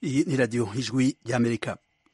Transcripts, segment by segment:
iyi ni radiyo ijwi ry'amerika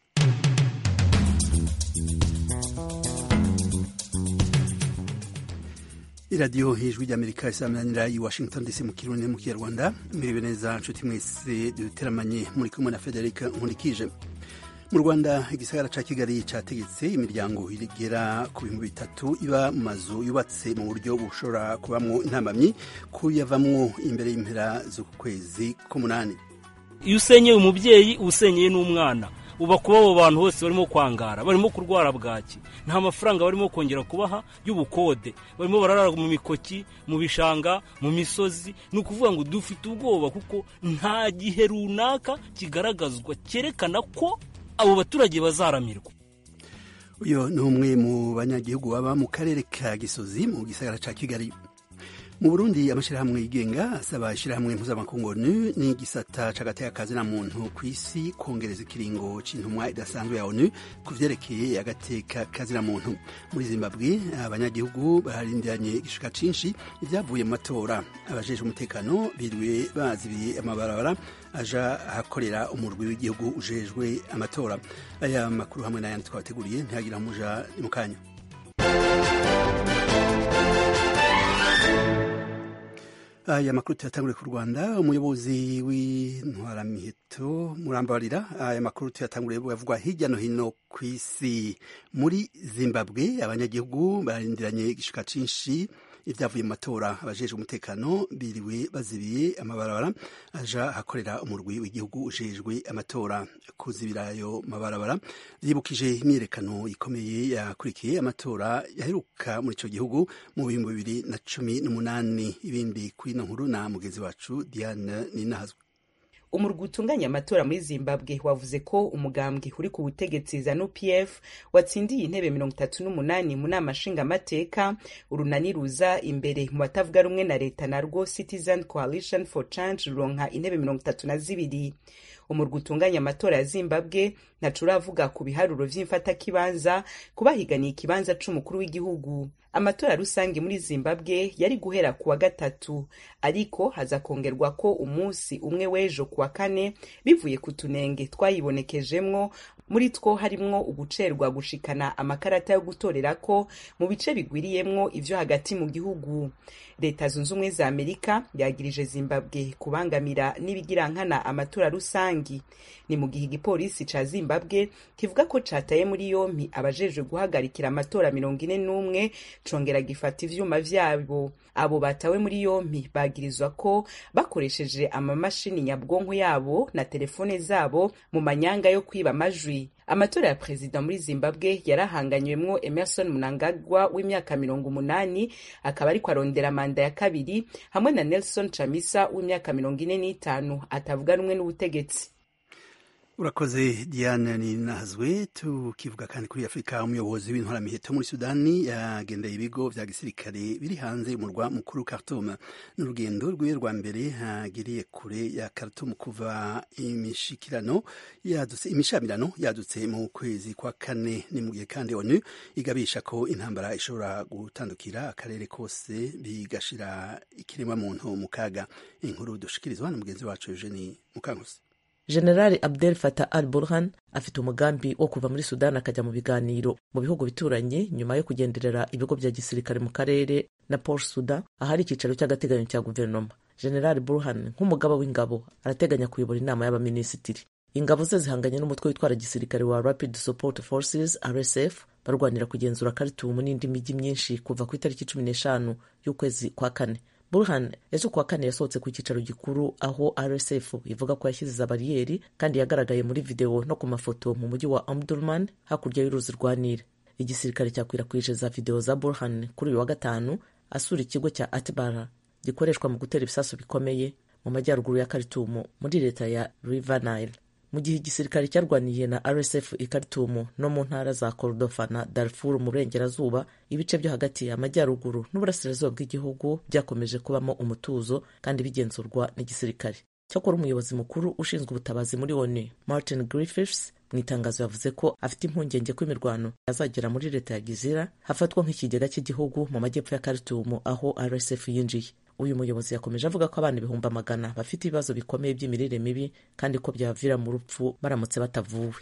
iradiyo ijwi ry'amerika isaminanira i washington dc mu kirundi mu kinyarwanda mwiriwe neza nshuti mwese duteramanye muri kumwe na frederic nkurikije mu rwanda igisagara ca kigali categetse imiryango igera ku bihumbi bitatu iba mu mazu yubatse mu buryo bushobora kubamwo intambamyi kuyavamwo imbere y'impera z'uku kwezi k'umunani iyo usenyeye umubyeyi uba usenyeye n'umwana uba kuba abo bantu bose barimo kwangara barimo kurwara bwaki nta mafaranga barimo kongera kubaha y'ubukode barimo bararara mu mikoki mu bishanga mu misozi ni ukuvuga ngo dufite ubwoba kuko nta gihe runaka kigaragazwa cyerekana ko abo baturage bazaramirwa uyu ni umwe mu banyagihugu baba mu karere ka gisozi mu gisagara ca kigali mu burundi amashyirahamwe yigenga asaba ishyirahamwe mpuzamakungu onu n'igisata c'agateka na muntu ku isi kongereza ikiringo c'intumwa idasanzwe ya onu ku vyerekeye agateka kazina muntu muri zimbabwe abanyagihugu barindiranye igishika cinshi ivyavuye mu matora abajejwe umutekano biriwe bazibiye amabarabara aja ahakorera umurwi w'igihugu ujejwe amatora aya makuru hamwe n'ayandi twabateguriye ntihagira muja ni mu kanya aya makuru tuyatanguriye ku rwanda umuyobozi w'intwaramiheto murambarira aya makuru tuyatanguriye bavugwa hirya no hino ku isi muri zimbabwe abanyagihugu barindiranye igishika cinshi ibyavuye mu matora abajejwe umutekano biriwe bazibiye amabarabara aja ahakorera umurwi w'igihugu ujejwe amatora kuzibira ayo mabarabara vyibukije imyiyerekano ikomeye yakurikiye amatora yaheruka muri ico gihugu mu bihumbi bibiri na cumi n'umunani ibindi kuri ino nkuru na mugenzi wacu diane ninahazwe umurwi utunganya amatora muri zimbabwe wavuze ko umugambwe uri ku butegetsi zanu pf watsindiye intebe mirongo itatu n'umunani mu nama nshingamateka urunani ruza imbere mu batavuga rumwe na leta narwo citizen coalition for change ruronka intebe mirongo itatu na zibiri umurwi utunganya amatora ya zimbabwe ntaco uravuga ku biharuro vy'imfatakibanza kubahiganiye ikibanza c'umukuru w'igihugu amatora rusange muri zimbabwe yari guhera ku wa gatatu ariko haza kongerwa ko umunsi umwe w'ejo ku wa kane bivuye ku tunenge twayibonekejemwo muri two harimwo ugucerwa gushikana amakarata yo gutorerako mu bice bigwiriyemwo ivyo hagati mu gihugu leta zunze ubumwe za amerika yagirije zimbabwe kubangamira n'ibigirankana amatora rusangi ni mu gihe igipolisi ca zimbabwe kivuga ko cataye muri yompi abajejwe guhagarikira amatora mirongo ine n'umwe congera gifata ivyuma vyabo abo batawe muri yompi bagirizwa ko bakoresheje amamashini nyabwonko yabo na telefone zabo mu manyanga yo kwiba amajwi amatora ya perezida muri zimbabwe yarahanganywemwo emerson mnangagwa w'imyaka mirongo umunani akaba ariko arondera manda ya kabiri hamwe na nelson chamisa w'imyaka mirongo ine n'itanu atavuga rumwe n'ubutegetsi urakoze diane ninazwe tukivuga kandi kuri afurika umuyobozi w'intwaramiheto muri sudani yagendeye ibigo vya gisirikare biri hanze y'umurwa mukuru khartoum n'urugendo rwiwe rwa mbere hagiriye kure ya khartoum kuva imishikirano yadutse imishamirano yadutse mu kwezi kwa kane ni mu gihe kandi onu igabisha ko intambara ishobora gutandukira akarere kose bigashira ikiremwa muntu mu kaga inkuru dushikirizwa na mugenzi wacu eugenie mukankusi generali abdel fatah al burhan afite umugambi wo kuva muri sudani akajya mu biganiro mu bihugu bituranye nyuma yo kugenderera ibigo bya gisirikare mu karere na port sudan ahari icyicaro cy'agateganyo cya guverinoma generali burhan nk'umugaba w'ingabo arateganya kuyobora inama y'abaminisitiri ingabo ze zihanganye n'umutwe witwara gisirikare wa rapid support forces rsf barwanira kugenzura karitumu n'indi mijyi myinshi kuva ku itariki cumi n'eshanu y'ukwezi kwa kane burhan ejo kuwa kane yasohotse ku cyicaro gikuru aho rsf ivuga ko yashyize za bariyeri kandi yagaragaye muri videwo no ku mafoto mu mujyi wa omdurman hakurya y'uruzi rwa nile igisirikare cyakwirakwije za videwo za burhan kuri uyu wa gatanu asura ikigo cya atbara gikoreshwa mu gutera ibisasu bikomeye mu majyaruguru ya karitumu muri leta ya river nile mu gihe igisirikare cyarwaniye na rsf i karitumu no mu ntara za kordofa na darfur mu burengerazuba ibice byo hagati amajyaruguru n'uburasirazuba bw'igihugu byakomeje kubamo umutuzo kandi bigenzurwa n'igisirikare cyakora umuyobozi mukuru ushinzwe ubutabazi muri onu martin griffiths mu itangazo yavuze ko afite impungenge ko imirwano yazagera muri leta ya gizira hafatwa nk'ikigega cy'igihugu mu majyepfo ya karitumu aho rsf yinjiye uyu muyobozi yakomeje avuga ko abana ibihumbi amagana bafite ibibazo bikomeye by'imirire mibi kandi ko byabavira mu rupfu baramutse batavuwe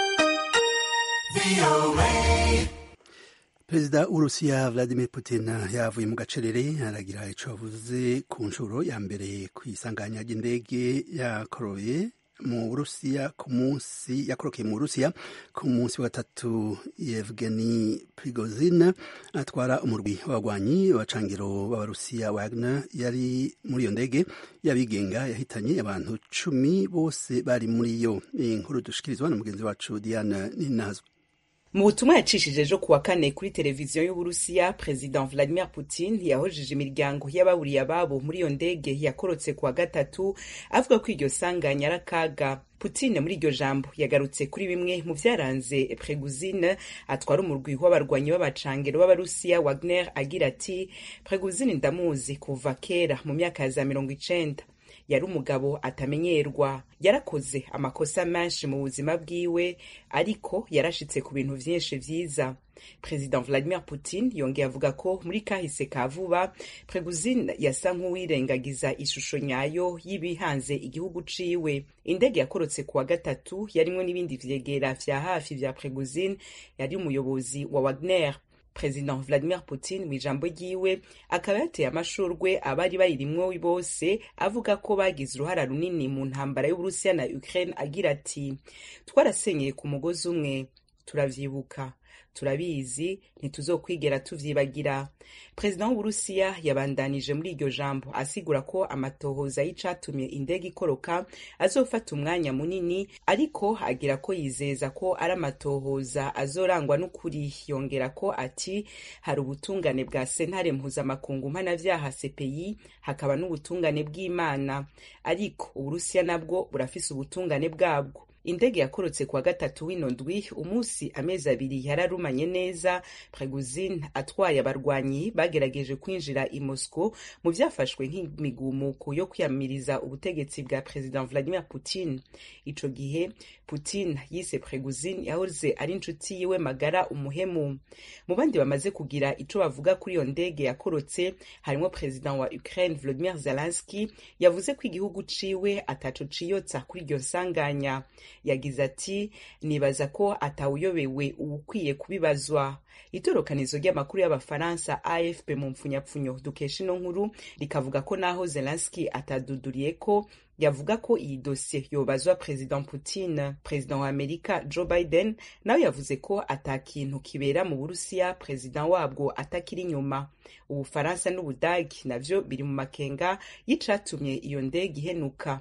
perezida w'urusiya vladimir putin yavuye mu gacerere aragira ico avuze ku nshuro ya mbere ku isanganya ry'indege yakoroye mu burusiya ku munsi yakorokeye mu burusiya ku munsi wa gatatu yevgeni prigozin atwara umurwi w'abagwanyi b'abacangiro b'abarusiya wagner yari muri iyo ndege y'abigenga yahitanye abantu cumi bose bari muri yo iyi nkuru dushikirizwa na mugenzi wacu diana ninazwe mu butumwa yacishije ejo kuwa kane kuri televiziyo y'uburusiya perezida vladimir putin yahojeje imiryango y'ababuriye ababo muri iyo ndege yakorotse kuwa gatatu avuga ko iryo sanganya ari akaga putin muri iryo jambo yagarutse kuri bimwe mu vyaranze preguzine atwara umurwi w'abarwanyi b'abacangero b'abarusiya wagner agira ati preguzine ndamuzi kuva kera mu myaka ya za mirongo icenda yari umugabo atamenyerwa yarakoze amakosa menshi mu buzima bwiwe ariko yarashitse ku bintu vyinshi vyiza perezida vladimir putin yongeye avuga ko muri kahise ka vuba preguzin yasa nk'uwirengagiza ishusho nyayo y'ibihanze igihugu ciwe indege yakorotse kuwa gatatu yarimwo n'ibindi vyegera vya hafi vya preguzin yari umuyobozi wa wagner perezida vladimir putin mu ijambo ryiwe akaba yateye amashurwe abari bayirimwo bose avuga ko bagize uruhara runini mu ntambara y'uburusiya na ukraine agira ati twarasenyeye ku mugozi umwe turavyibuka turabizi ntituzokwigera tuvyibagira perezida w'uburusiya yabandanije muri iryo jambo asigura ko amatohoza y'icatumye indege ikoroka azofata umwanya munini ariko agira ko yizeza ko ari amatohoza azorangwa n'ukuri yongera ko ati hari ubutungane bwa sentare mpuzamakungu mpanavyaha cpi hakaba n'ubutungane bw'imana ariko uburusiya nabwo burafise ubutungane bwabwo indege yakorotse kuwa gatatu w'ino ndwi umunsi amezi abiri yararumanye neza preguzin atwaye abarwanyi bagerageje kwinjira i moscow mu vyafashwe nk'imigumuko yo kwiyamiriza ubutegetsi bwa perezida vladimir putin ico gihe putin yise preguzin yahoze ari inshuti yiwe magara umuhemu mu bandi bamaze kugira ico bavuga kuri iyo ndege yakorotse harimwo perezida wa ukraine volodimir zelenski yavuze ko igihugu ciwe ataco ciyotsa kuri iryo nsanganya yagize ati nibaza ko atawuyobewe uwukwiye kubibazwa itorokanizo ry'amakuru y'abafaransa afp mu mpfunyapfunyo dukesha ino nkuru rikavuga ko naho zelenski ataduduriye ko yavuga ko iyi dosiye yobazwa perezida putin perezida wa amerika joe biden nawe yavuze ko ata kintu kibera mu burusiya perezida wabwo atakiri inyuma ubufaransa n'ubudagi navyo biri mu makenga y'icatumye iyo ndege ihenuka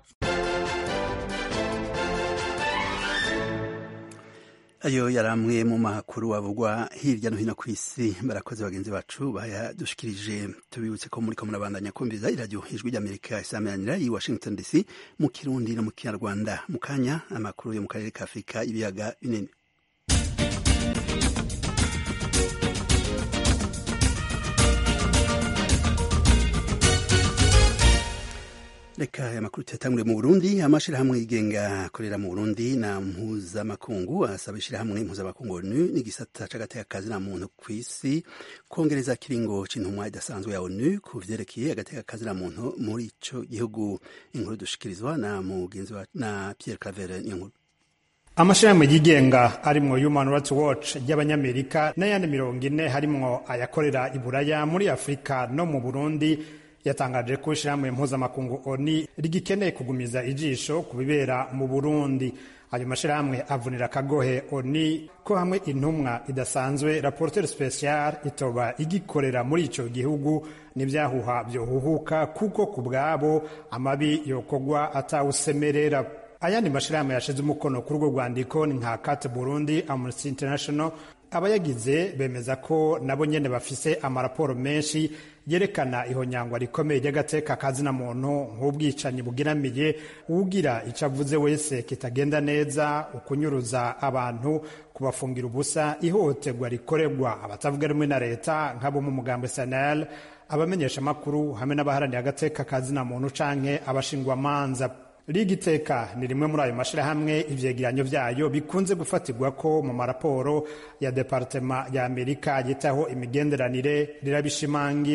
ayo yari amwe mu makuru avugwa hirya no hino ku isi barakoze bagenzi bacu bayadushikirije tubibutse ko muri ko murabandanya kumviza iradiyo ijwi ry'amerika isameranira i washington dc mu kirundi no mu kinyarwanda mu kanya amakuru yo mu karere ka afurika ibiyaga binini reka aya makuru tuyatangure mu burundi amashirahamwe yigenga akorera mu burundi na mpuzamakungu asaba ishirahamwe mpuzamakungu onu n'igisata c'agateka kazi na muntu kw'isi kongereza kiringo c'intumwa idasanzwe ya onu ku vyerekeye agateka kazi na muntu muri ico gihugu inkuru dushikirizwa na mugenzi wa na Pierre Claver niyo nkuru amashirahamwe yigenga arimwo human rights watch ry'abanyamerika n'ayandi mirongo ine harimwo ayakorera iburaya muri afurika no mu burundi yatangaje ko ishirahamwe mpuzamakungu oni rigikeneye kugumiza ijisho ku bibera mu burundi ayo mashirahamwe avunira akagohe oni ko hamwe intumwa idasanzwe rapporteur special itoba igikorera muri ico gihugu n'ivyahuha vyohuhuka kuko ku bwabo amabi yokogwa atawusemerera ayandi mashirahamwe yashize umukono kuri urwo rwandiko ni nka kat burundi amnesty international abayagize bemeza ko nabo nyene bafise amaraporo menshi yerekana ihonyangwa rikomeye ry'agateka kazina muntu nk'ubwicanyi bugeramiye uwugira icyo avuze wese kitagenda neza ukunyuruza abantu kubafungira ubusa ihohoterwa rikorerwa abatavuga rumwe na leta nk'abo mu mugambo sanel abamenyesha amakuru hamwe n'abaharaniye agateka kazina muntu canke abashingwamanza liga iteka ni rimwe muri ayo mashirahamwe ivyegeranyo vyayo bikunze gufatirwa ko mu maraporo ya departema ya amerika yitaho imigenderanire rirabishimangira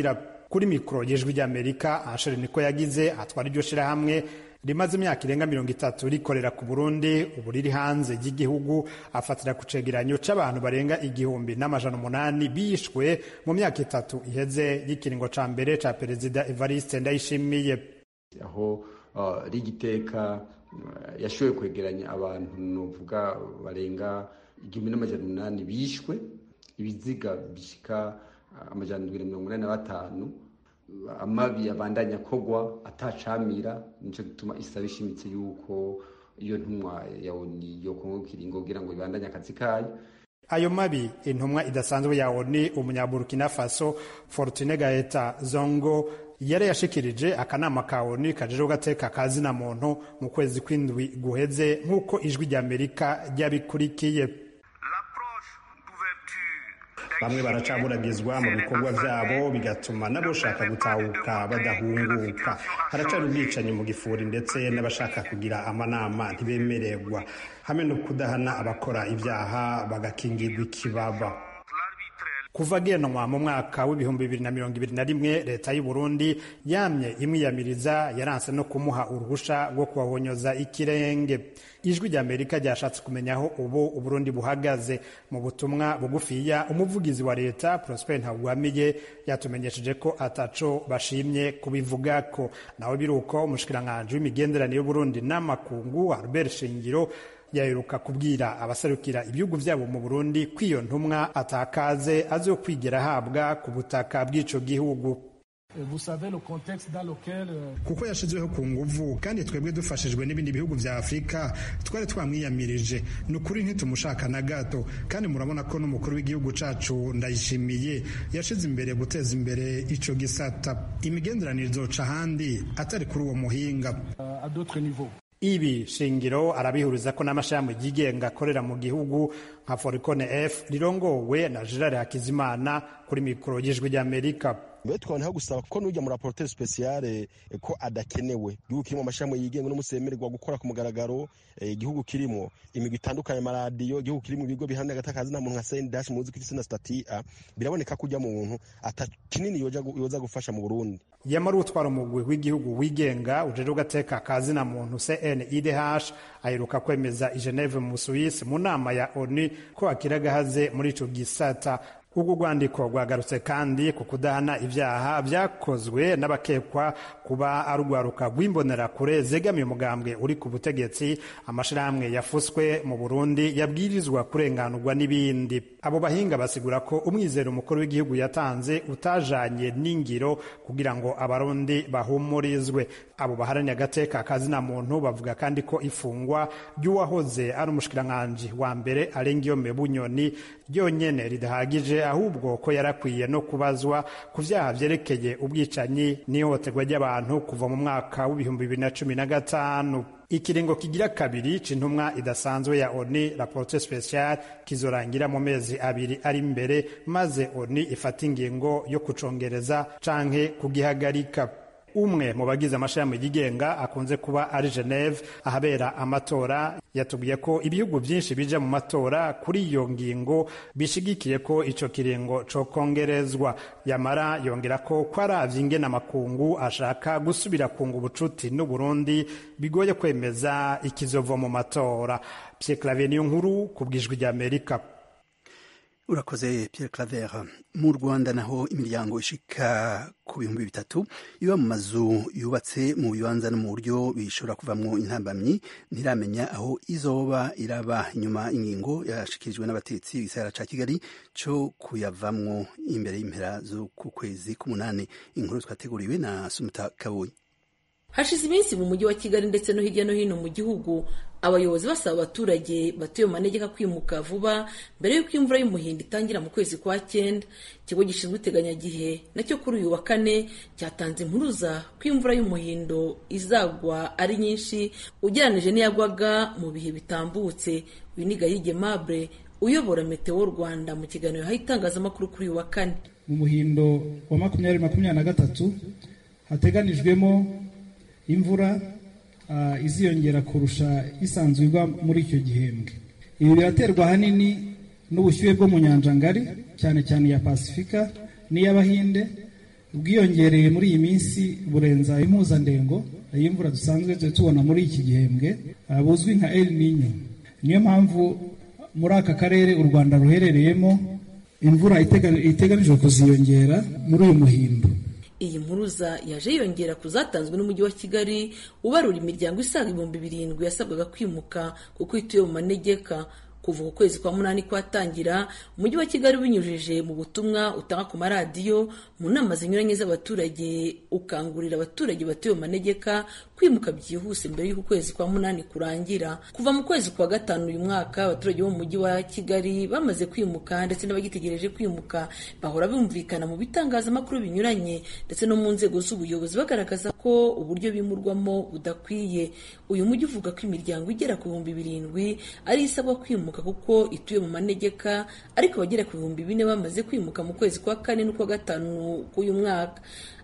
kuri mikoro y'ijwi ry'amerika asheri niko yagize atwara iryo shirahamwe rimaze imyaka irenga mirongo itatu rikorera ku burundi ubu riri hanze y'igihugu afatira ku cegeranyo c'abantu barenga igihumbi n'amajana umunani bishwe mu myaka itatu iheze y'ikiringo ca mbere ca perezida evariste ndayishimiye aho uh, rigiteka uh, yashoboye kwegeranya abantu novuga barenga igihumbi n'amajana umunani bishwe ibiziga bishika uh, amajana ndwi na mirongo inani na batanu amabi abandanya kogwa atacamira nico gituma isaba ishimitse yuko iyo ntumwa ya oni yokongo kiringo kugira ngo ibandanye akazi kayo ayo mabi intumwa idasanzwe ya oni umunyaburukina faso fortune gaeta zongo yari yashikirije akanama ka oni kajejeho gateka kazina muntu mu kwezi kw'indwi guheze nk'uko ijwi ry'amerika ryabikurikiye bamwe baracaburagizwa mu bikorwa vyabo bigatuma n'abashaka gutahuka badahunguka haracari ubwicanyi mu gifuri ndetse n'abashaka kugira amanama ntibemererwa hamwe no kudahana abakora ibyaha bagakingirwa ikibaba kuva genwa mu mwaka w'ibihumbi bibiri na mirongo ibiri na rimwe leta y'u Burundi yamye imwiyamiriza yaranse no kumuha uruhusha rwo kuhahonyoza ikirenge ijwi rya amerika ryashatse kumenya aho ubu uburundi buhagaze mu butumwa bugufiya umuvugizi wa leta prosper ntagwamiye yatumenyesheje ko ataco bashimye kubivugako nawe biruko umushikiranganji w'imigenderanire y'uburundi n'amakungu albert shingiro yaheruka kubwira abaserukira ibihugu vyabo mu burundi ko iyo ntumwa atakaze azo kwigera ahabwa ku butaka bw'ico gihugu kuko yashizweho ku nguvu kandi twebwe dufashijwe n'ibindi bihugu vya afurika twari twamwiyamirije ni ukuri ntitumushaka na gato kandi murabona ko n'umukuru w'igihugu cacu ndayishimiye yashize imbere guteza imbere ico gisata imigenderanire izoca ahandi atari kuri uwo muhinga ibi shingiro arabihuriza ko n'amashami yigenga akorera mu gihugu nka foricone f rirongowe na gerard hakizimana kuri mikoro y'ijwi ry'amerika mbere tukabona gusaba ko n'ujya muri raporotere sipesiyare ko adakenewe igihugu kirimo amashami yigenga n'umusemererwa gukora ku mugaragaro igihugu kirimo imigwi itandukanye amaradiyo igihugu kirimo ibigo bihamya agatakazi nta muntu nka sendashi muzi ko isi na stati a biraboneka ko ujya mu muntu ata kinini yoza gufasha mu burundi yamara utwara umugwi w'igihugu wigenga ujejwe ugateka kazi na muntu cnidh aheruka kwemeza i geneve mu busuwisi mu nama ya onu ko akira agahaze muri ico gisata urwo rwandiko rwagarutse kandi ku kudahana ibyaha byakozwe n'abakekwa kuba ari urwaruka rw'imbonerakure zegamiye umugambwe uri ku butegetsi amashirahamwe yafuswe mu burundi yabwirizwa kurenganurwa n'ibindi abo bahinga basigura ko umwizero umukuru w'igihugu yatanze utajanye n'ingiro kugira ngo abarundi bahumurizwe abo baharaniye agateka kazina muntu bavuga kandi ko ifungwa ry'uwahoze ari umushikiranganji wa mbere arengiyome bunyoni ryonyene ridahagije ahubwo ko yarakwiye no kubazwa ku vyaha vyerekeye ubwicanyi n'ihohoterwa ry'abantu kuva mu mwaka w'ibihumbi bibiri na cumi na gatanu ikiringo kigira kabiri c'intumwa idasanzwe ya oni rapporte special kizorangira mu mezi abiri ari imbere maze oni ifata ingingo yo kucongereza canke kugihagarika umwe mu bagize amashami yigenga akunze kuba ari Geneve ahabera amatora yatubwiye ko ibihugu byinshi bija mu matora kuri iyo ngingo bishigikiye ko ico kiringo co kongerezwa yamara yongera ko ko aravye ingene amakungu ashaka gusubira kunga ubucuti n'u Burundi bigoye kwemeza ikizova mu matora Pierre Claver niyo nkuru kubwijwi rya Amerika urakoze Pierre Claver mu Rwanda naho imiryango ishika ku bihumbi bitatu iba mu mazu yubatse mu bibanza no mu buryo bishobora kuvamwo intambamyi ntiramenya aho izoba iraba inyuma ingingo yashikirijwe n'abatetsi igisagara ca Kigali co kuyavamwo imbere y'impera zo ku kwezi k'umunani inkuru twateguriwe na Sumuta Kabonyi hashize iminsi mu mujyi wa kigali ndetse no hirya no hino mu gihugu abayobozi basaba abaturage batuye mu manegeka kwimuka vuba mbere y'uko imvura y'umuhindo itangira mu kwezi kwa cyenda ikigo gishinzwe iteganyagihe nacyo kuri uyu wa kane cyatanze impuruza ko imvura y'umuhindo izagwa ari nyinshi ugereranije n'iyagwaga mu bihe bitambutse uyu ni gahige mable uyobora meteo rwanda mu kiganiro yahaye itangazamakuru kuri uyu wa kane mu muhindo wa makumyabiri makumyabiri na gatatu hateganijwemo imvura iziyongera kurusha isanzwe igwa muri icyo gihembwe ibi biraterwa ahanini n'ubushyuhe bwo mu nyanja ngari cyane cyane iya pasifika n'iy'abahinde ubwiyongereye muri iyi minsi burenza impuzandengo y'imvura dusanzwe tubona muri iki gihembwe buzwi nka El Nino niyo mpamvu muri aka karere u Rwanda ruherereyemo imvura iteganijwe kuziyongera muri uyu muhindo iyi mpuruza yaje yiyongera ku zatanzwe n'umujyi wa kigali ubarura imiryango isaga ibihumbi birindwi yasabwaga kwimuka kuko ituye mu manegeka kuva ku kwezi kwa munani kwatangira umujyi wa kigali ubinyujije mu butumwa utanga ku maradiyo mu nama zinyuranye z'abaturage ukangurira abaturage batuye mu manegeka kwimuka byihuse mbere y'uko ukwezi kwa munani kurangira kuva mu kwezi kwa gatanu uyu mwaka abaturage bo mu mujyi wa kigali bamaze kwimuka ndetse n'abagitegereje kwimuka bahora bumvikana mu bitangazamakuru binyuranye ndetse no mu nzego z'ubuyobozi bagaragaza ko uburyo bimurwamo budakwiye uyu mujyi uvuga ko imiryango igera ku bihumbi birindwi ari isabwa kwimuka kuko ituye mu manegeka ariko abagera ku bihumbi bine bamaze kwimuka mu kwezi kwa kane n'ukwa gatanu k'uyu mwaka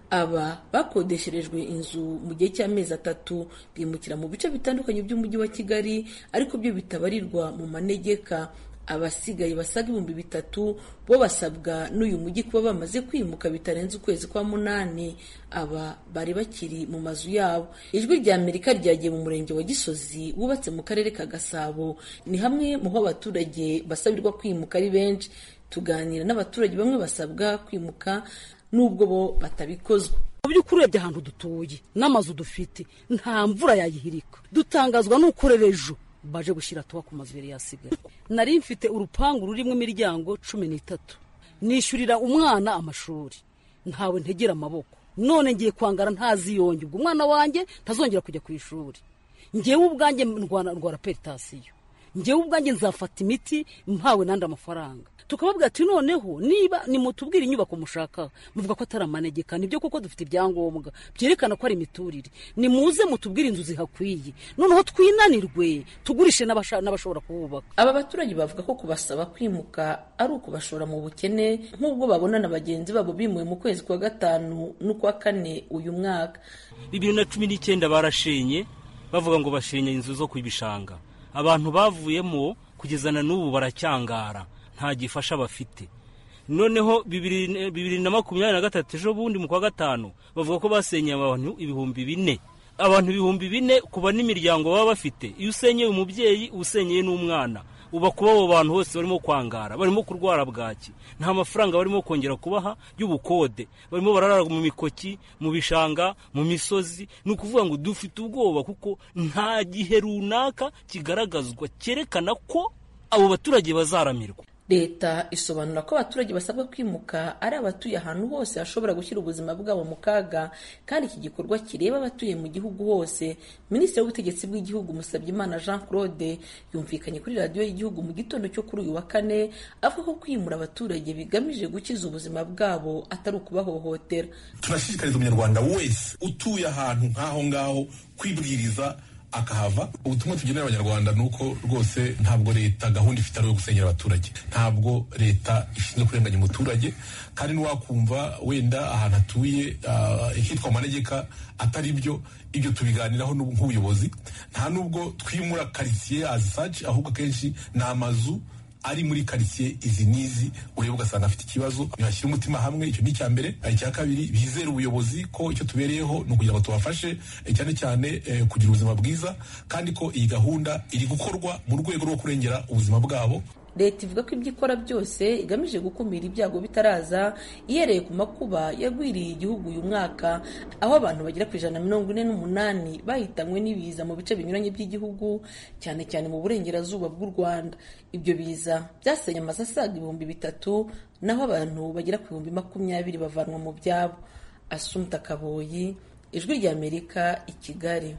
aba bakodesherejwe inzu mu gihe cy'amezi atatu bimukira mu bice bitandukanye by'umujyi wa kigali ariko byo bitabarirwa mu manegeka abasigaye basaga ibihumbi bitatu bo basabwa n'uyu mujyi kuba bamaze kwimuka bitarenze ukwezi kwa munani aba bari bakiri mu mazu yabo ijwi rya amerika ryagiye mu murenge wa gisozi wubatse mu karere ka gasabo ni hamwe mu ho abaturage basabirwa kwimuka ari benshi tuganira n'abaturage bamwe basabwa kwimuka n'ubwo bo batabikozwa mu by'ukuri urebye ahantu dutuye n'amazu dufite nta mvura yayihirika dutangazwa n'ukorera ejo baje gushyira tuba ku mazu yari yasigaye nari mfite urupangu rurimo imiryango cumi n'itatu nishyurira umwana amashuri ntawe ntegera amaboko none ngiye kwangara ntaziyonge ubwo umwana wanjye ntazongera kujya ku ishuri ngewe ubwanjye ndwara peritasiyo ngewe ubwanjye nzafata imiti mpawe n'andi amafaranga tukababwira ati noneho niba nimutubwire inyubako mushaka muvuga ko atari amanegeka nibyo kuko dufite ibyangombwa byerekana ko ari imiturire nimuze mutubwire inzu zihakwiye noneho twinanirwe tugurishe n'abashobora kuhubaka aba baturage bavuga ko kubasaba kwimuka ari ukubashora mu bukene nk'ubwo babona na bagenzi babo bimuwe mu kwezi kwa gatanu n'ukwa kane uyu mwaka bibiri na cumi n'icyenda barashenye bavuga ngo bashenye inzu zo ku bishanga abantu bavuyemo kugeza na n'ubu baracyangara nta gifasha bafite noneho bibiri na makumyabiri na gatatu ejo bundi mu kwa gatanu bavuga ko basenyeye abantu ibihumbi bine abantu ibihumbi bine kuba n'imiryango baba bafite iyo usenyeye umubyeyi usenyeye n'umwana uba kuba abo bantu bose barimo kwangara barimo kurwara bwaki nta mafaranga barimo kongera kubaha y'ubukode barimo bararara mu mikoki mu bishanga mu misozi ni ukuvuga ngo dufite ubwoba kuko nta gihe runaka kigaragazwa cyerekana ko abo baturage bazaramirwa leta isobanura ko abaturage basabwa kwimuka ari abatuye ahantu hose hashobora gushyira ubuzima bwabo mu kaga kandi iki gikorwa kireba abatuye mu gihugu hose minisitiri w'ubutegetsi bw'igihugu musabyimana jean claude yumvikanye kuri radiyo y'igihugu mu gitondo cyo kuri uyu wa kane avuga ko kwimura abaturage bigamije gukiza ubuzima bwabo atari ukubahohotera turashishikariza umunyarwanda wese utuye ahantu nk'aho ngaho kwibwiriza akahava ubutumwa tugenera abanyarwanda ni uko rwose ntabwo leta gahunda ifite ari iyo gusenyera abaturage ntabwo leta ishinzwe kurenganya umuturage kandi ntiwakumva wenda ahantu atuye hitwa amanegeka atari byo ibyo tubiganiraho nk'ubuyobozi nta nubwo twimura karitsiye azi saci ahubwo akenshi ni amazu ari muri karitsiye izi n'izi ureba ugasanga afite ikibazo ntihashyire umutima hamwe icyo ni icya mbere icya kabiri bizere ubuyobozi ko icyo tubereyeho ni ukugira ngo tubafashe cyane cyane kugira ubuzima bwiza kandi ko iyi gahunda iri gukorwa mu rwego rwo kurengera ubuzima bwabo leta ivuga ko ibyo ikora byose igamije gukumira ibyago bitaraza ihereye ku makuba yagwiriye igihugu uyu mwaka aho abantu bagera ku ijana na mirongo ine n'umunani bahitanywe n'ibiza mu bice binyuranye by'igihugu cyane cyane mu burengerazuba bw'u rwanda ibyo biza byasenye amazu asaga ibihumbi bitatu naho abantu bagera ku bihumbi makumyabiri bavanwa mu byabo asumta kaboyi ijwi ry'amerika i kigali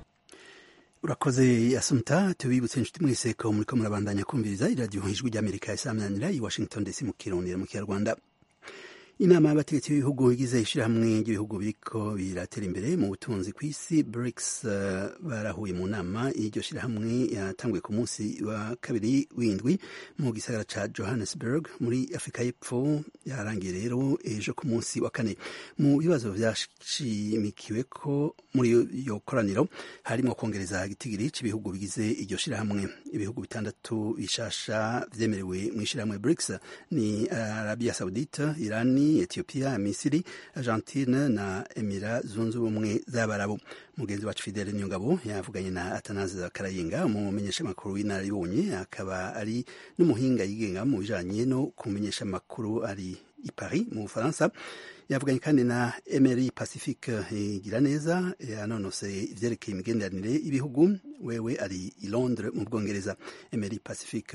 urakoze asumta tubibutse inshuti mwese ko muriko murabandanya kumviriza iradiyo ijwi ry'amerika isaminanira i washington dc mu kirondera mu kinyarwanda inama y'abategetsi b'ibihugu bigize ishyirahamwe ry'ibihugu biriko biratera imbere mu butunzi ku isi brics uh, barahuye mu nama y'iryo shyirahamwe yatanguye ku munsi wa kabiri w'indwi mu gisagara ca johannesburg muri afurika y'epfo yarangiye rero ejo ku munsi wa kane mu bibazo vyashimikiwe ko muri iyo koraniro harimo kongereza igitigiri cy'ibihugu bigize iryo shyirahamwe ibihugu bitandatu bishasha vyemerewe mu ishyirahamwe brics ni arabia saudite irani sudani ethiopia misiri argentine na emira zunze ubumwe z'abarabu mugenzi wacu fidele nyungabo yavuganye na atanaze karayinga umumenyesha makuru w'inararibonye akaba ari n'umuhinga yigenga mu bijanye no kumenyesha amakuru ari i paris mu bufaransa yavuganye kandi na emery pacifique igira neza yanonoseye ivyerekeye imigenderanire y'ibihugu wewe ari i londres mu bwongereza emery pacifique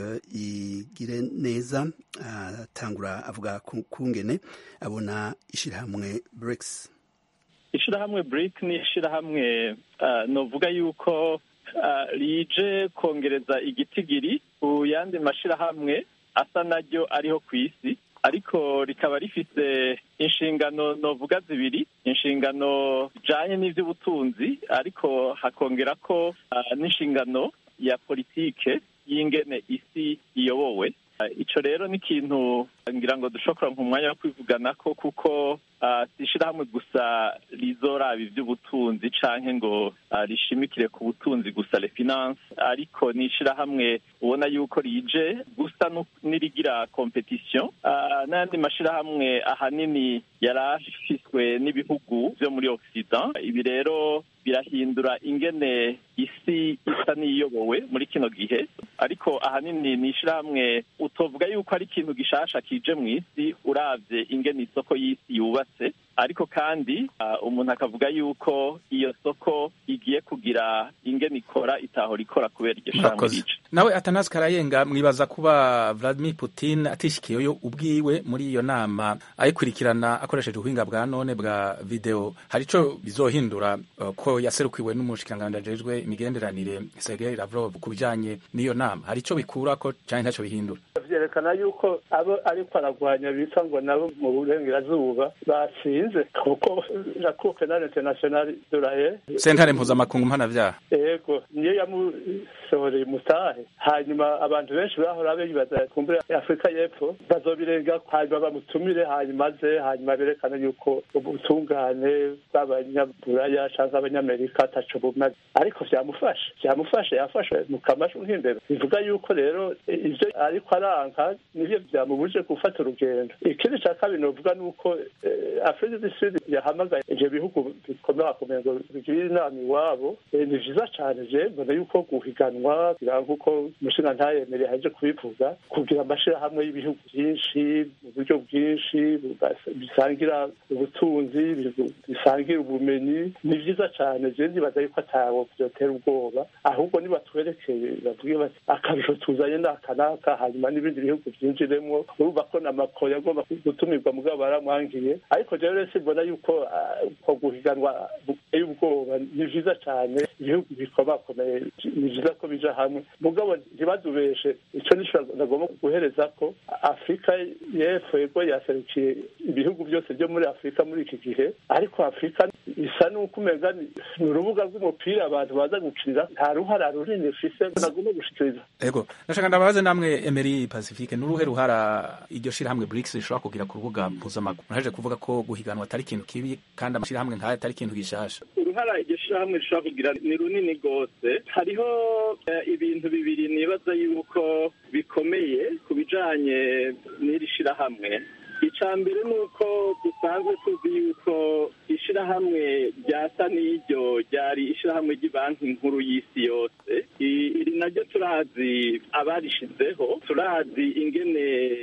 igire neza atangura avuga kungene abona ishirahamwe brics ishirahamwe bric ni ishirahamwe uh, novuga yuko uh, rije kongereza igitigiri ku yandi mashirahamwe asa naryo ariho ku isi ariko rikaba rifise inshingano novuga zibiri inshingano zijanye n'ivy'ubutunzi ariko hakongera ko uh, n'inshingano ya politike y'ingene isi iyobowe ico rero ni ikintu ngira ngo dushobora umwanya wo kwivuganako kuko si ishirahamwe gusa rizoraba ivy'ubutunzi canke ngo rishimikire ku butunzi gusa le finance ariko ni ishirahamwe ubona yuko rije gusa n'irigira competition n'ayandi mashirahamwe ahanini yari afiswe n'ibihugu vyo muri occident ibi rero birahindura ingene isi isa n'iyobowe muri kino gihe ariko ahanini ni ishirahamwe utovuga yuko ari ikintu gishasha kije mu isi uravye ingene isoko y'isi yubatse ariko kandi umuntu akavuga yuko iyo soko igiye kugira ingene ikora itahora ikora kubera iryo shirahamwe rije nawe atanazi karayenga mwibaza kuba vladimir putin atishikiyeyo ubwiwe muri iyo nama ayikurikirana akoresheje ubuhinga bwa none bwa video hari ico bizohindura uh, ko yaserukiwe n'umushikiranganji ajejwe imigenderanire sergei lavrov ku bijanye n'iyo nama hari ico bikurako canke ntaco bihindura vyerekana yuko abo ariko aragwanya bita ngo nabo mu burengerazuba batsinze kuko la cour penale internationale de la Haye sentare mpuzamakungu mpanavyaha yego niyo yamusohoreye umutahe hanyuma abantu benshi bahora bibaza kumbure afurika y'epfo bazobirenga hanyuma bamutumire hanyuma aze hanyuma berekane yuko ubutungane bw'abanyaburaya canke abanyamerika ataco bumaze ariko vyamufasha vyamufasha yafashwe mu kamashu nk'imbeba bivuga yuko rero ivyo ariko aranka nivyo vyamubuje gufata urugendo ikindi ca kabiri novuga nuko afurika du sud yahamagaye ivyo bihugu bikomeye akomeye ngo bigirire inama iwabo ni vyiza cane je mbona yuko guhiganwa kugira nk'uko umushinga ntayemereye haje kubivuga kugira amashirahamwe y'ibihugu vyinshi mu buryo bwinshi bisangira ubutunzi bisangira ubumenyi ni vyiza cane je ndibaza yuko atawo vyotera ubwoba ahubwo nibatwerekeye bavuge bati akarusho tuzanye n'aka n'aka hanyuma n'ibindi bihugu vyinjiremwo urumva ko na mako yagomba gutumirwa mugabo baramwangiye ariko jewe rero simbona yuko ko guhiganwa buteye ubwoba ni vyiza cane ibihugu bikomakomeye ni vyiza ko bija hamwe mugabo ntibadubeshe ico nico nagomba guhereza ko afurika y'epfo yego yaserukiye ibihugu byose byo muri afurika muri iki gihe ariko afurika isa n'uko umenga ni urubuga rw'umupira abantu baza gukinira nta ruhara runini rufise nagomba gushikiriza ego nashaka ndababaze namwe emery pacifique n'uruhe ruhara iryo shirahamwe brics rishobora kugira ku rubuga mpuzamaguru muraje kuvuga ko guhiganwa atari ikintu kibi kandi amashirahamwe nk'aya atari ikintu gishasha uruhara iryo shirahamwe rishobora kugira ni runini rwose hariho ibintu bibiri nibaza yuko bikomeye ku bijanye n'iri shirahamwe icya mbere ni uko dusanzwe tuzi yuko ishyirahamwe ryasa n'iryo ryari ishyirahamwe ry'ibanki nkuru y'isi yose iri naryo turazi abarishizeho turazi ingene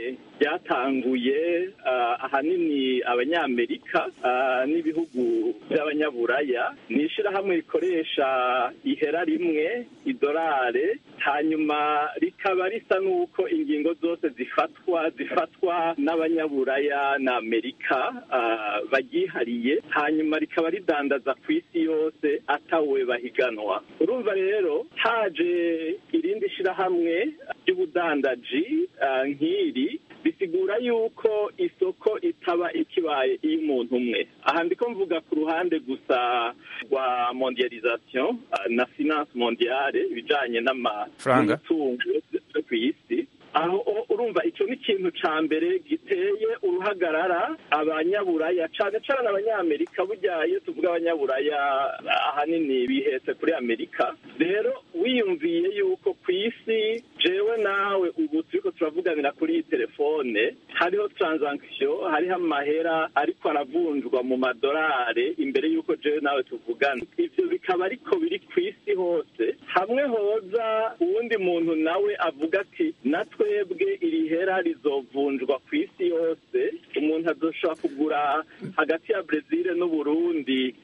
ryatanguye ahanini abanyamerika n'ibihugu by'abanyaburaya ni ishyirahamwe rikoresha ihera rimwe idolare hanyuma rikaba risa n'uko ingingo zose zifatwa zifatwa n'abanyaburaya na amerika baryihariye hanyuma rikaba ridandaza ku isi yose atawe bahiganwa urumva rero haje irindi shyirahamwe ry'ubudandaji nk'iri bisigura yuko isoko itaba ikibaye iy'umuntu umwe aha ndiko mvuga ku ruhande gusa rwa mondialisation na finance mondiale ibijanye n'amatungo yo ku isi aho urumva icyo ni ikintu cya mbere giteye uruhagarara abanyaburaya cyane cyane abanyamerika burya iyo tuvuga abanyaburaya ahanini bihetse kuri amerika rero wiyumviye yuko ku isi jewe nawe ubu turiko turavuganira kuri iyi telefone hariho transaction hariho amahera ariko aravunjwa mu madolari imbere y'uko jewe nawe tuvugana ivyo bikaba ariko biri ku isi hose hamwe hoza uwundi muntu nawe avuga ati na twebwe iri hera rizovunjwa ku isi yose umuntu azoshobora kugura hagati ya brezil n'uburundi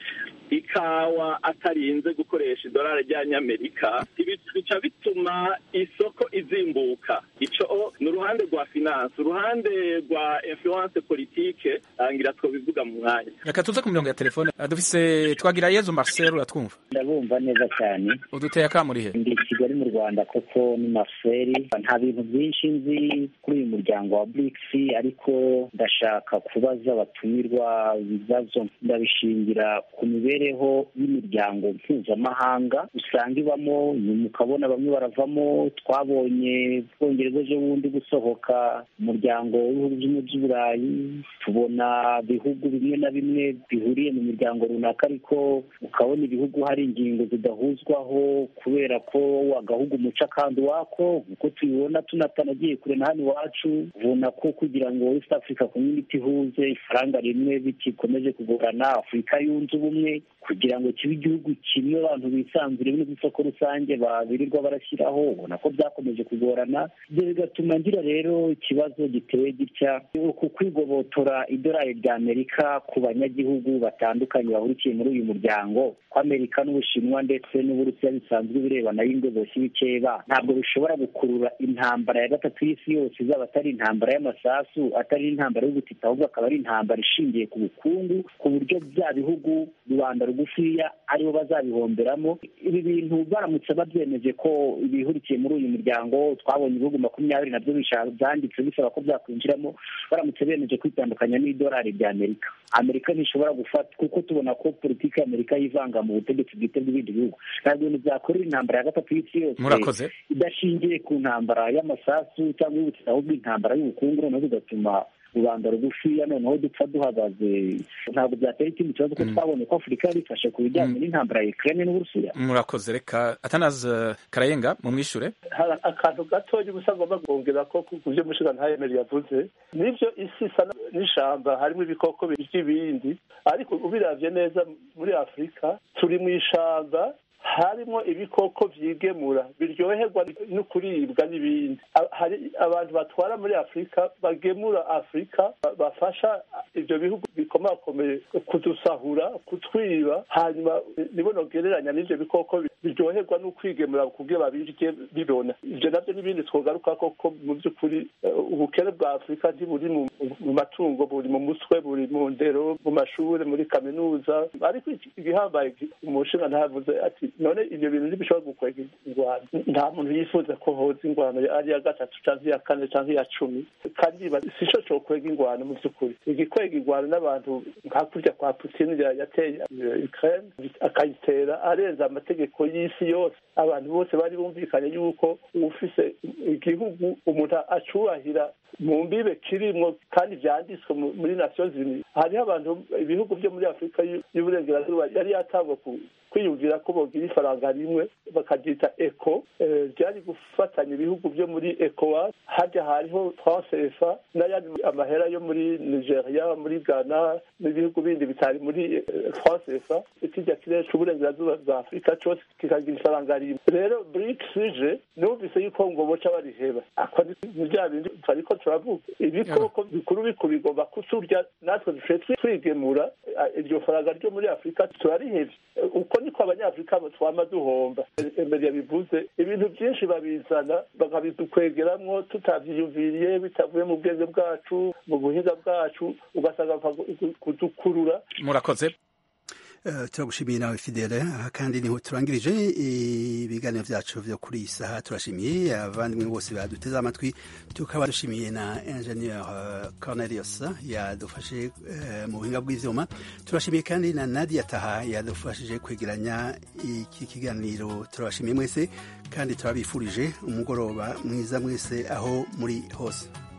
ikawa atarinze gukoresha idolari ry'abanyamerika ibi bica bituma isoko izimbuka ico ni uruhande rwa finance uruhande rwa influence politike ngira twobivuga mu mwanya reka tuze ku mirongo ya telefone Ah, dufise twagira yezu marcel uratwumva ndabumva neza cyane uduteye akamurihe ndi i kigali mu rwanda koko ni marcel nta bintu byinshi nzi kuri uyu muryango wa brics ariko ndashaka kubaza abatumirwa ibibazo ndabishingira ku mibereho y'imiryango mpuzamahanga usanga ibamo nyuma ukabona bamwe baravamo twabonye bwongereza ejo bundi gusohoka umuryango w'ibihugu by'umujyi by'uburayi tubona bihugu bimwe na bimwe bihuriye mu miryango runaka ariko ukabona ibihugu hari ingingo zidahuzwaho kubera ko agahugu umuca kandi wako nk'uko tubibona tunatanagiye kure na hano iwacu ubona ko kugira ngo east africa community ihuze ifaranga rimwe bikikomeje kugorana afurika yunze ubumwe kugira ngo kibe igihugu kimwe abantu bisanzure bino by'isoko rusange babirirwa barashyiraho ubona ko byakomeje kugorana ibyo bigatuma ngira rero ikibazo giteye gitya ku kwigobotora idolari rya amerika ku banyagihugu batandukanye bahurikiye muri uyu muryango ko amerika n'ubushinwa ndetse n'uburusiya bisanzwe birebana y'ingoboshyi bikeba ntabwo bishobora gukurura intambara ya gatatu y'isi yose izaba atari intambara y'amasasu atari intambara y'ubutita ahubwo akaba ari intambara ishingiye ku bukungu ku buryo bya bihugu rubanda rugufiya aribo bazabihomberamo ibi bintu baramutse babyemeje ko ibihurikiye muri uyu muryango twabonye ibihugu makumyabiri nabyo bishaka byanditse bisaba ko byakwinjiramo baramutse bemeje kwitandukanya n'idolari rya amerika amerika ntishobora gufata kuko tubona ko politiki ya amerika yivanga mu butegetsi bwite bw'ibindi bihugu ntabwo ibintu byakorera intambara ya gatatu y'isi yose Murakoze. idashingiye ku ntambara y'amasasu cyangwa y'ubutita ahubwo intambara y'ubukungu noneho bigatuma rubanda rugufiya noneho dupfa duhagaze ntabwo byatera ikindi kibazo ko twabonye ko afurika yari ifashe ku bijyanye n'intambara ya ukraine n'uburusiya murakoze reka atanaze karayenga mumwishure hari akantu gatoya ubusa agomba kongera ko ku byo mushiga ntayemeri yavuze nibyo isi isa n'ishamba harimo ibikoko by'ibindi ariko ubiravye neza muri afurika turi mu ishamba harimo ibikoko vyigemura biryoherwa no kuribwa n'ibindi A- hari abantu batwara muri afurika bagemura afurika ba- bafasha ivyo bihugu bikomakomeye kudusahura kutwiba hanyuma nibo nogereranya n'ivyo bikoko bi- biryoherwa no kwigemura kugira babirye bibona ivyo navyo n'ibindi twogaruka koko mu by'ukuri eh, ubukene bwa afurika ntiburi mu mu matungo buri mu mutwe buri mu ndero mu mashuri muri kaminuza ariko iki- igihambaye ki- umushinga ntavuze ati none ibyo bintu ntibishobora gukwega ingwano nta muntu yifuza ko hoza ingwano ari iya gatatu cyangwa iya kane cyangwa iya cumi kandi iba- si cyo cokwega ingwano mu by'ukuri igikwega ingwano n'abantu nka kurya kwa putin ya- yateye eh, ukraine akayitera arenza amategeko y'isi yose abantu bose bari bumvikanye yuko ufise igihugu umuntu acubahira mu mbibe kirimwo kandi vyanditswe mu- muri nations unies hariho abantu ibihugu vyo muri afurika y'u- y'uburengerazuba yari yatangwa ku- kwiyumvira ko bogira ifaranga rimwe bakaryita eco eh, ryari gufatanya ibihugu vyo muri ecowas harya hariho transefa n'ayandi amahera yo muri nigeria muri ghana n'ibihugu bindi bitari muri transefa ikirya kirere c'uburengerazuba bwa afurika cose kikagira ifaranga rimwe rero brics ije numvise yuko ngo boca bariheba ako ni ni bya bindi twariko turavuga ibikoko bikuru bikuru bigomba kuturya natwe duce twigemura eh, iryo faranga ryo muri afurika turarihevye Eh, uko niko abanyafurika twama duhomba emery yabivuze ibintu byinshi babizana bakabidukwegeramwo tutavyiyumviriye bitavuye mu bwenge bwacu mu buhinga bwacu ugasanga bapfa gu- kudukurura murakoze Eh, turagushimiye nawe fidele aha kandi niho turangirije ibiganiro byacu vyo kuri iyi saha turashimiye abavandimwe bose baduteze amatwi tukaba dushimiye na ingenieur eh, cornelius yadufashe eh, mu buhinga bw'ivyuma turashimiye kandi na nadia taha yadufashije kwegeranya iki kiganiro turabashimiye mwese kandi turabifurije umugoroba mwiza mwese aho muri hose